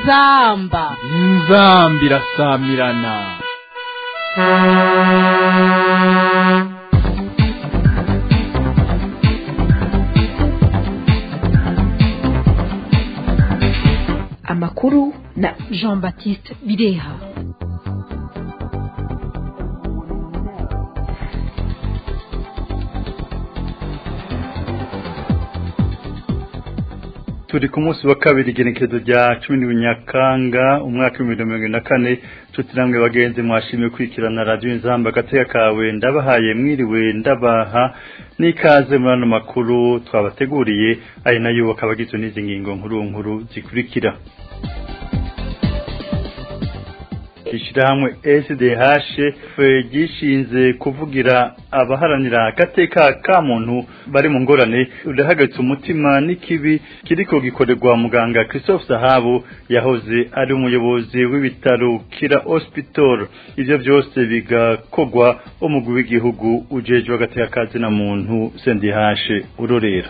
inzamba inzamba irasamirana amakuru na jean baptiste bireha turi ku munsi wa kabiri igenekerezo rya cumi n'ubunyakanga umwaka w'ibihumbi mirongo irindwi na kane nshuti namwe bagenzi mwashimiye kwikirana radiyo inzamba agateka kawe ndabahaye mwiriwe ndabaha n'ikaze muri ano makuru twabateguriye ari nayo akaba agizwe n'izi ngingo nkuru nkuru zikurikira ishyirahamwe SDH gishinze kuvugira abaharanira agateka ka muntu bari mu ngorane urahagaritse umutima n'ikibi kiriko gikorerwa muganga Christophe Sahabu yahoze ari umuyobozi w'ibitaro Kira Hospital ivyo byose bigakogwa umugwi w'igihugu ujejwe agateka kazi na muntu SDH urorera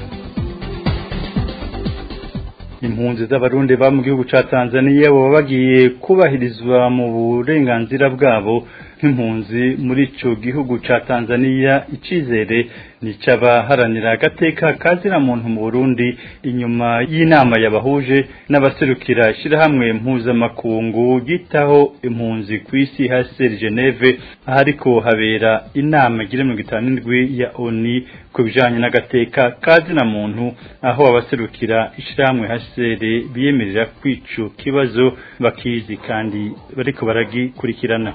impunzi z'abarundi ba mu gihugu ca Tanzania baba bagiye kubahirizwa mu burenganzira bwabo nk'impunzi muri ico gihugu ca Tanzania icizere ni c'abaharanira agateka kazira muntu mu Burundi inyuma y'inama yabahuje n'abaserukira ishirahamwe mpuzamakungu yitaho impunzi ku isi HCR Geneve ahariko habera inama igira mirongo itanu n'indwi ya ONU ku bijanye n'agateka kazina muntu aho abaserukira ishirahamwe HCR biyemerera kwico kibazo bakizi kandi bariko baragikurikirana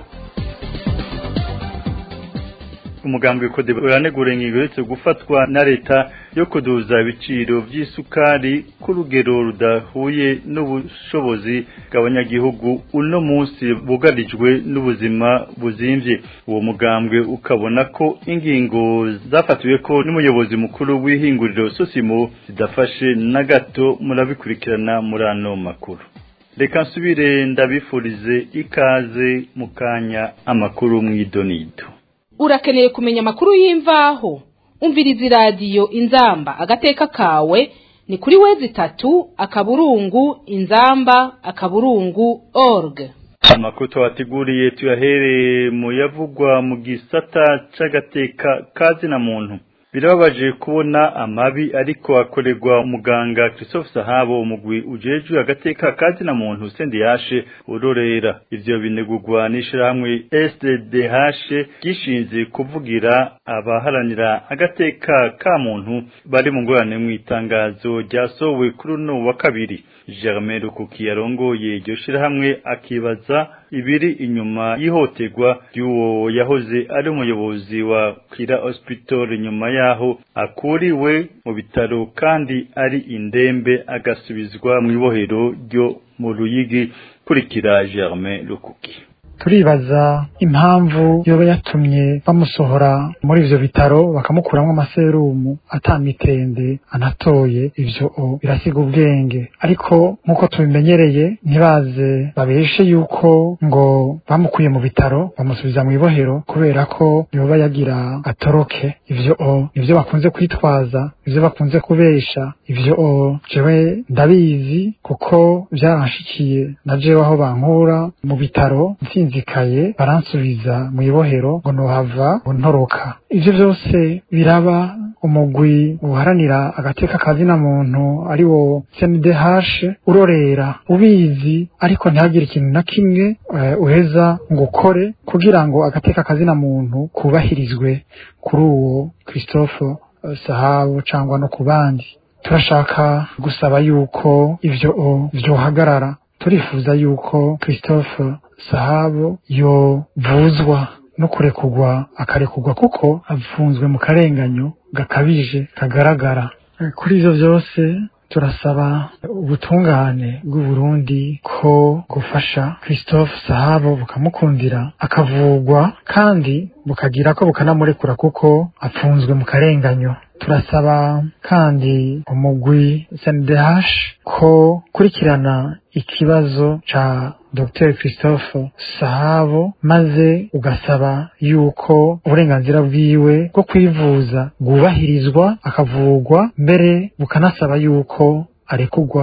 umugambi w'ikode uranegura ingingo uretse gufatwa na leta yo kuduza ibiciro by'isukari ku rugero rudahuye n'ubushobozi bw'abanyagihugu uno munsi bugarijwe n'ubuzima buzimvye uwo mugambwe ukabona ko ingingo zafatiwe ko n'umuyobozi mukuru w'ihinguriro sosimo zidafashe na gato murabikurikirana muri ano makuru reka nsubire ndabifurize ikaze mu kanya amakuru mw'idonido urakeneye kumenya amakuru y'imvaho umviriza iradiyo inzamba agateka kawe ni kuri wezi itatu akaburungu inzamba akaburungu org amakuru twabateguriye tuyahereye mu yavugwa mu gisata c'agateka kazina muntu birababaje kubona amabi ariko akorerwa umuganga Christophe Sahabo umugwi ujejwe agateka kazina muntu sendiyashe urorera ivyo binegurwa n'ishirahamwe SDDH gishinze kuvugira abaharanira agateka ka muntu bari mu ngorane mu itangazo ryasohowe kuri uno wa kabiri Germain Rukuki yarongoye iryo shirahamwe akibaza ibiri inyuma yihoterwa ry'uwo yahoze ari umuyobozi wa Kira Hospital nyuma yaho akuriwe mu bitaro kandi ari indembe agasubizwa mu ibohero ryo mu Ruyigi kurikira Germain Rukuki turibaza impamvu yoba yatumye bamusohora muri ivyo bitaro bakamukuramwo amaserumu atamitende anatoye ivyo o birasiga ubwenge ariko nk'uko tubimenyereye ntibaze babeshe yuko ngo bamukuye mu bitaro bamusubiza mu ibohero kubera ko yoba yagira atoroke ivyo o nivyo bakunze kwitwaza ivyo bakunze kubesha ivyo o jewe ndabizi kuko vyaranshikiye na jewe aho bankura mu bitaro nsinzikaye baransubiza mu ibohero ngo nohava ntoroka ivyo vyose biraba umugwi uharanira agateka kazina muntu ari wo CNDH urorera ubizi ariko ntihagire ikintu na kimwe uh, uheza ngo ukore kugira ngo agateka kazina muntu kubahirizwe kuri uwo Christophe uh, Sahabo cyangwa no ku bandi turashaka gusaba yuko ivyo vyohagarara turifuza yuko Christophe Sahabo yovuzwa no kurekugwa akarekugwa kuko afunzwe mu karenganyo gakabije kagaragara kuri ivyo vyose turasaba ubutungane bw'uburundi ko gufasha christophe sahabo bukamukundira akavugwa kandi bukagira ko bukanamurekura kuko apfunzwe mu karenganyo turasaba kandi umugwi SNDH ko kurikirana ikibazo ca Dr Christophe Sahabo maze ugasaba yuko uburenganzira bwiwe bwo kwivuza bwubahirizwa akavugwa mbere bukanasaba yuko arekugwa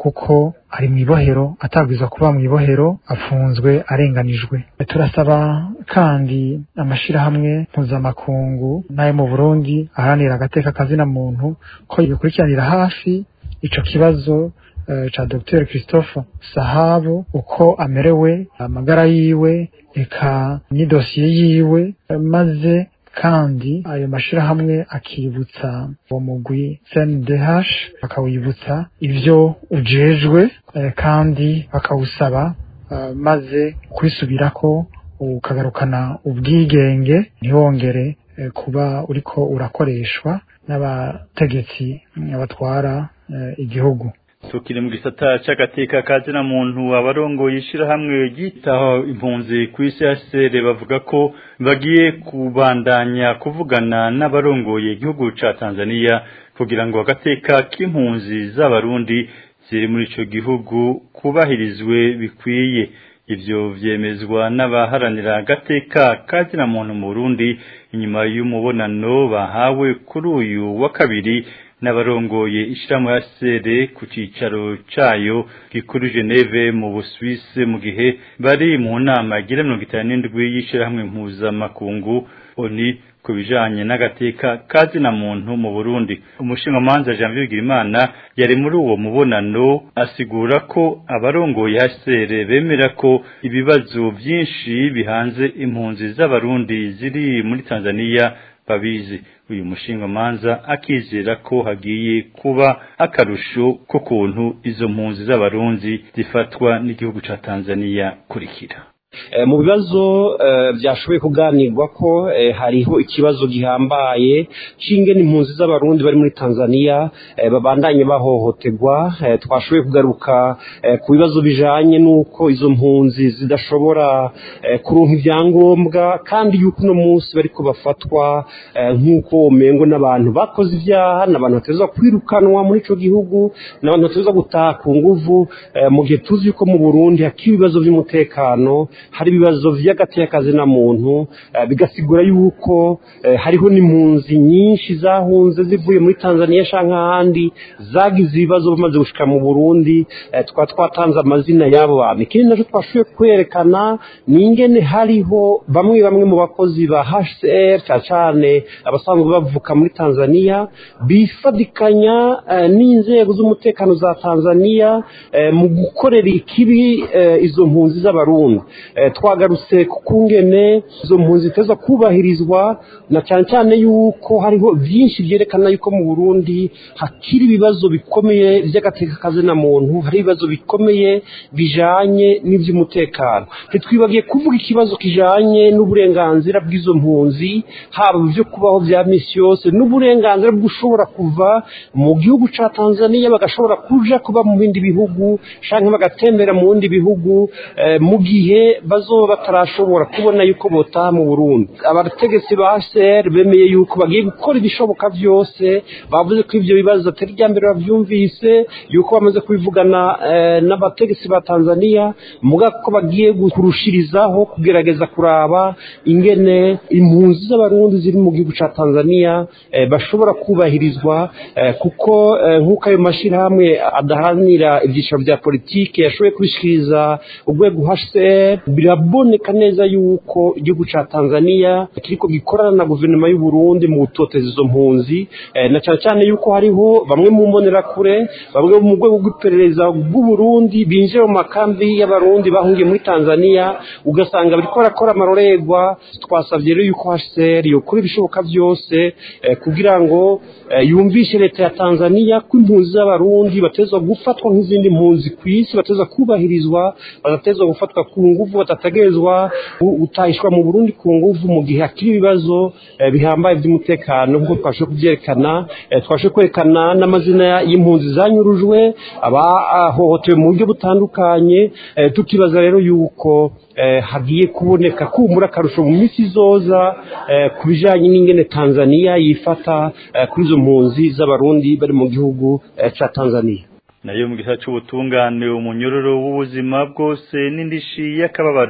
kuko ari mu ibohero atabwirizwa kuba mu ibohero afunzwe arenganijwe turasaba kandi amashirahamwe mpuzamakungu n'ayo mu burundi aharanira agateka kazina muntu ko bikurikiranira hafi ico kibazo uh, ca Dr Christophe Sahabo uko amerewe amagara yiwe eka n'idosiye yiwe maze kandi ayo mashirahamwe akibutsa uwo mugwi CNDH bakawibutsa ivyo ujejwe eh, kandi bakawusaba uh, maze kwisubirako ukagarukana ubwigenge ntiwongere eh, kuba uriko urakoreshwa n'abategetsi batwara eh, igihugu tukiri mu gisata c'agateka kazina muntu abarongoye ishirahamwe ryitaho impunzi ku isi HCR bavuga ko bagiye kubandanya kuvugana n'abarongoye igihugu ca Tanzania kugira ngo agateka k'impunzi z'abarundi ziri muri ico gihugu kubahirizwe bikwiye ivyo vyemezwa n'abaharanira agateka kazina muntu mu Burundi inyuma y'umubonano bahawe kuri uyu wa kabiri n'abarongoye ishirahamwe ya sere ku cicaro cayo gikuru Geneve mu Busuwisi mu gihe bari mu nama igira mirongo itanu n'indwi y'ishirahamwe mpuzamakungu oni ku bijanye n'agateka kazina muntu mu Burundi umushingamanza Janvier Bigirimana yari muri uwo mubonano asigura ko abarongoye HCR bemera ko ibibazo vyinshi bihanze impunzi z'abarundi ziri muri Tanzania babizi uyu mushingamanza akizera ko hagiye kuba akarusho ko kuntu izo mpunzi z'abarundi zifatwa n'igihugu ca Tanzania kurikira mu bibazo byashoboye kuganirwa ko hariho ikibazo gihambaye cy'ingene impunzi z'abarundi bari muri tanzania babandanye bahohoterwa twashoboye kugaruka ku bibazo bijanye n'uko izo mpunzi zidashobora kuronka ibyangombwa kandi yuko uno munsi bariko bafatwa nk'uko umengo n'abantu bakoze ibyaha n'abantu bateza kwirukanwa muri ico gihugu n'abantu bateza gutaha ku nguvu mu gihe tuzi yuko mu burundi hakiri ibibazo by'umutekano hari ibibazo vy'agatekazi na muntu bigasigura yuko hariho n'impunzi nyinshi zahunze zivuye muri Tanzania canke ahandi zagize ibibazo bamaze gushika mu Burundi twa twatanze amazina y'abo bantu ikindi naco twashoboye kwerekana ni ingene hariho bamwe bamwe mu bakozi ba HCR cyane cyane abasanzwe bavuka muri Tanzania bifadikanya n'inzego z'umutekano za Tanzania mu gukorera ikibi izo mpunzi z'abarundi twagarutse ku kungene izo mpunzi ziteza kubahirizwa na cyane cyane yuko hariho byinshi byerekana yuko mu burundi hakiri ibibazo bikomeye by'agateka na muntu hari ibibazo bikomeye bijanye n'iby'umutekano ntitwibagiye kuvuga ikibazo kijanye n'uburenganzira bw'izo mpunzi haba byo kubaho bya misi yose n'uburenganzira bw'ushobora kuva mu gihugu ca tanzania bagashobora kuja kuba mu bindi bihugu canke bagatembera mu bindi bihugu mu gihe bazoba batarashobora kubona yuko botaha mu Burundi abategetsi ba HCR bemeye yuko bagiye gukora ibishoboka byose bavuze ko ivyo bibazo atari rya mbere bavyumvise yuko bamaze kubivugana n'abategetsi ba Tanzania muga ko bagiye kurushirizaho kugerageza kuraba ingene impunzi z'abarundi ziri mu gihugu ca Tanzania bashobora kubahirizwa kuko nk'uko ayo mashirahamwe adaharanira ibyiciro bya politiki yashoboye kubishikiriza urwego HCR biraboneka neza yuko igihugu ca Tanzania kiriko gikorana na guverinoma y'u Burundi mu gutoteza izo mpunzi na cyane cyane yuko hariho bamwe mu mbonerakure bamwe mu rwego rw'iperereza rw'u Burundi binjira mu makambi y'abarundi bahungiye muri Tanzania ugasanga bariko barakora amarorerwa twasabye rero yuko HCR yokora ibishoboka byose kugira ngo yumvishe leta ya Tanzania ko impunzi z'abarundi batezwa gufatwa nk'izindi mpunzi ku isi batezwa kubahirizwa badatezwa gufatwa ku nguvu batategerezwa gutahishwa mu Burundi ku nguvu mu gihe hakiri ibibazo bihambaye by'umutekano nk'uko twashoboye kubyerekana twashoboye kwerekana n'amazina y'impunzi zanyurujwe abahohotewe mu buryo butandukanye tukibaza rero yuko hagiye kuboneka kumura akarusho mu minsi izoza ku bijyanye n'ingene tanzania yifata kuri izo mpunzi z'abarundi bari mu gihugu cya tanzania nayo mu gihe cy'ubutungane umunyororo w'ubuzima bwose n'indishi y'akababaro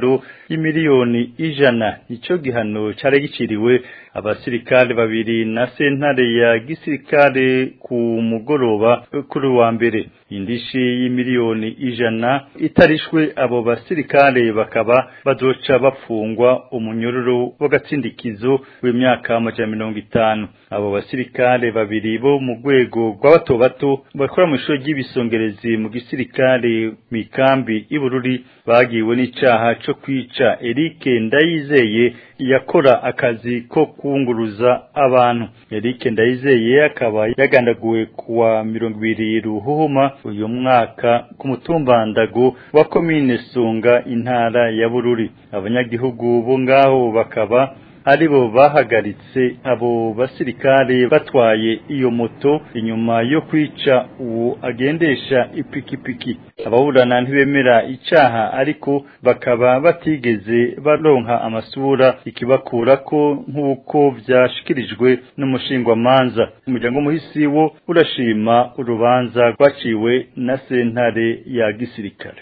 y'imiliyoni ijana nico gihano cari giciriwe abasirikare babiri na sentare ya gisirikare ku mugoroba kuri wa mbere indishi y'imiliyoni ijana itarishwe abo basirikare bakaba bazoca bafungwa umunyururu w'agatsindikizo w'imyaka amajana mirongo itanu abo basirikare babiri bo mu rwego rw'abato bato bakora mu ishuri ry'ibisongerezi mu gisirikare mu ikambi y'Ibururi bagiwe n'icaha co kwica Eric Ndayizeye yakora akazi ko kunguruza abantu Eric Ndayizeye akaba yagandaguwe kuwa mirongo ibiri ruhuhuma uyu mwaka ku mutumba Ndago wa komine Sunga intara ya Bururi abanyagihugu bo ngaho bakaba aribo bahagaritse abo basirikare batwaye iyo moto inyuma yo kwica uwo agendesha ipikipiki ababurana ntibemera icaha ariko bakaba batigeze baronka amasura ikibakura ko nk'uko vyashikirijwe n'umushingwamanza umuryango muhisi wo urashima urubanza rwaciwe na sentare ya gisirikare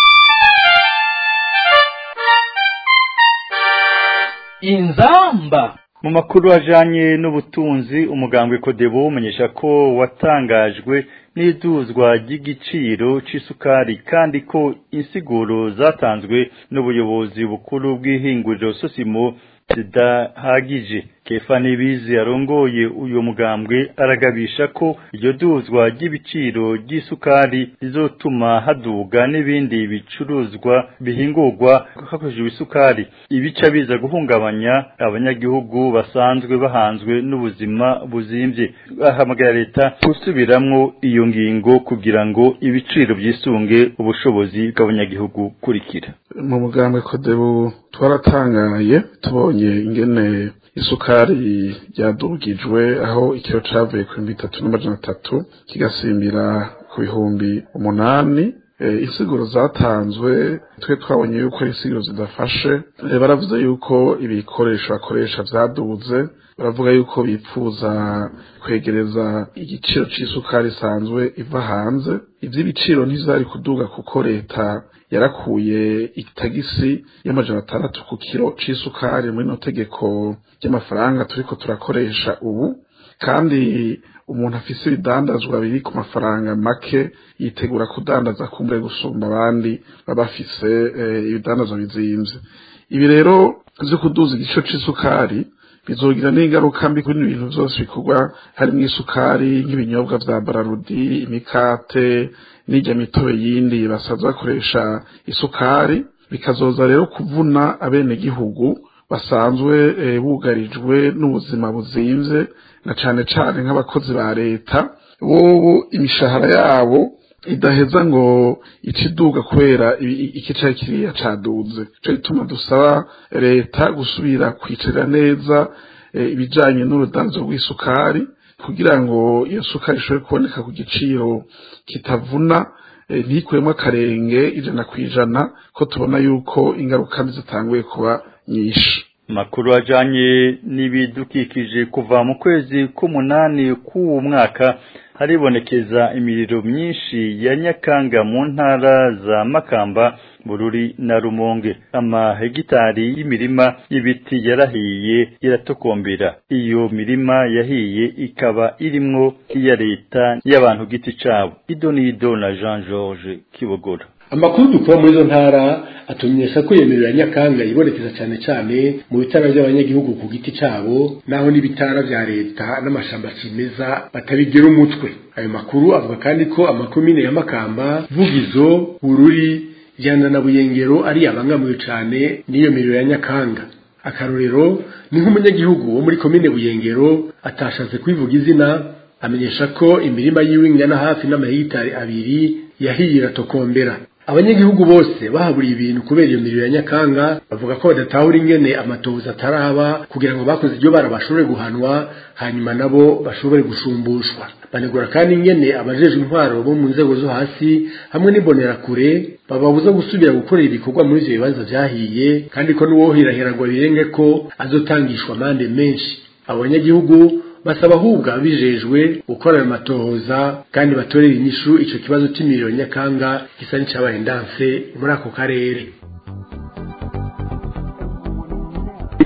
inzamba mu makuru ajanye n'ubutunzi umugambwe Kodebu umenyesha ko watangajwe n'iduzwa ry'igiciro c'isukari kandi ko insiguro zatanzwe n'ubuyobozi bukuru bw'ihinguriro Sosimo zidahagije kefa nibizi arongoye uyu mugambwe aragabisha ko iryo duzwa ry'ibiciro ry'isukari rizotuma haduga n'ibindi bicuruzwa bihingurwa hakoreshejwe isukari ibica biza guhungabanya abanyagihugu basanzwe bahanzwe n'ubuzima buzimvye ahamagara leta gusubiramwo iyo ngingo kugira ngo ibiciro vyisunge ubushobozi bw'abanyagihugu kurikira mu mugambwe kodebu twaratangaye tubonye ingene isukari ryadugijwe aho ikiro cavuye ku bihumbi bitatu n'amajana atatu kigasimbira ku bihumbi umunani insiguro zatanzwe twe twabonye yuko ari insiguro zidafashe baravuze yuko ibikoresho bakoresha vyaduze baravuga yuko bipfuza kwegereza igiciro c'isukari isanzwe iva hanze ivy'ibiciro ntizari kuduga kuko leta yarakuye itagisi y'amajana atandatu ku kiro c'isukari muri no tegeko ry'amafaranga turiko turakoresha ubu kandi umuntu afise ibidandazwa biri ku mafaranga make yitegura kudandaza kumbre gusumba abandi baba bafise ibidandazwa bizimvye ibi rero vyo kuduza igiciro c'isukari bizogira n'ingaruka mbi kuri ibintu vyose bikorwa harimwo isukari nk'ibinyobwa vya bararudi imikate n'irya mitobe yindi basaza bakoresha isukari bikazoza rero kuvuna abenegihugu basanzwe bugarijwe n'ubuzima buzimvye na cane cane nk'abakozi ba leta bobo imishahara yabo idaheza ngo ikiduga kubera iki cari kiriya caduze ico gituma dusaba leta gusubira kwicarira neza ibijanye n'urudanzo rw'isukari kugira ngo iyo sukari ishobore kuboneka ku giciro kitavuna ntikuremo akarenge ijana ku ijana ko tubona yuko ingaruka mbi zitanguye kuba nyinshi makuru ajanye n'ibidukikije kuva mu kwezi k'umunani k'uwo mwaka haribonekeza imiriro myinshi ya nyakanga mu ntara za makamba bururi na rumonge amahegitari y'imirima y'ibiti yarahiye iratokombera iyo mirima yahiye ikaba irimwo iya leta y'abantu giti cabo idonido na jean george kibogora amakuru dukura muri izo ntara atumenyesha ko iyo miriro ya nyakanga ibonekeza cyane cyane mu bitara by'abanyagihugu ku giti cyabo naho n'ibitara bya leta n'amashamba kimeza batabigira umutwe ayo makuru avuga kandi ko amakomine ya makamba vugizo bururi jyana na buyengero ari abangamiwe cyane n'iyo miriro ya nyakanga akarorero ni nk'umunyagihugu wo muri komine buyengero atashatse kwivuga izina amenyesha ko imirima yiwe ingana hafi n'amahegitari abiri yahiye iratokombera abanyagihugu bose bahaburiye ibintu kubera iyo miriro ya nyakanga bavuga ko badatahura ingene amatohoza ataraba kugira ngo bakoze iryo bara bashobore guhanwa hanyuma nabo bashobore gushumbushwa banegura kandi ingene abajejwe intwaro bo mu nzego zo hasi hamwe n'imbonerakure bababuza gusubira gukorera ibikorwa muri ivyo bibanza vyahiye kandi ko n'uwohirahiragwa birenge ko azotangishwa amande menshi abo banyagihugu basaba ahubwo abijejwe gukora ayo matohoza kandi batorera inyishu ico kibazo c'imiliyoni nyakanga gisa n'icabaye ndanse muri ako karere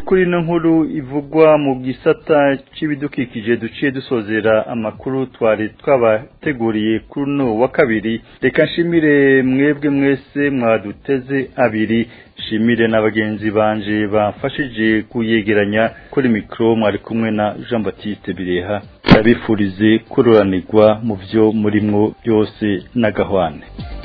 kuri ino nkuru ivugwa mu gisata c'ibidukikije duciye dusozera amakuru twari twabateguriye kuri uno wa kabiri reka nshimire mwebwe mwese mwaduteze abiri shimire na bagenzi banje bafashije kuyegeranya kuri mikro mwari kumwe na Jean Baptiste Bireha ndabifurize kuroranirwa mu vyo murimwo byose n'agahwane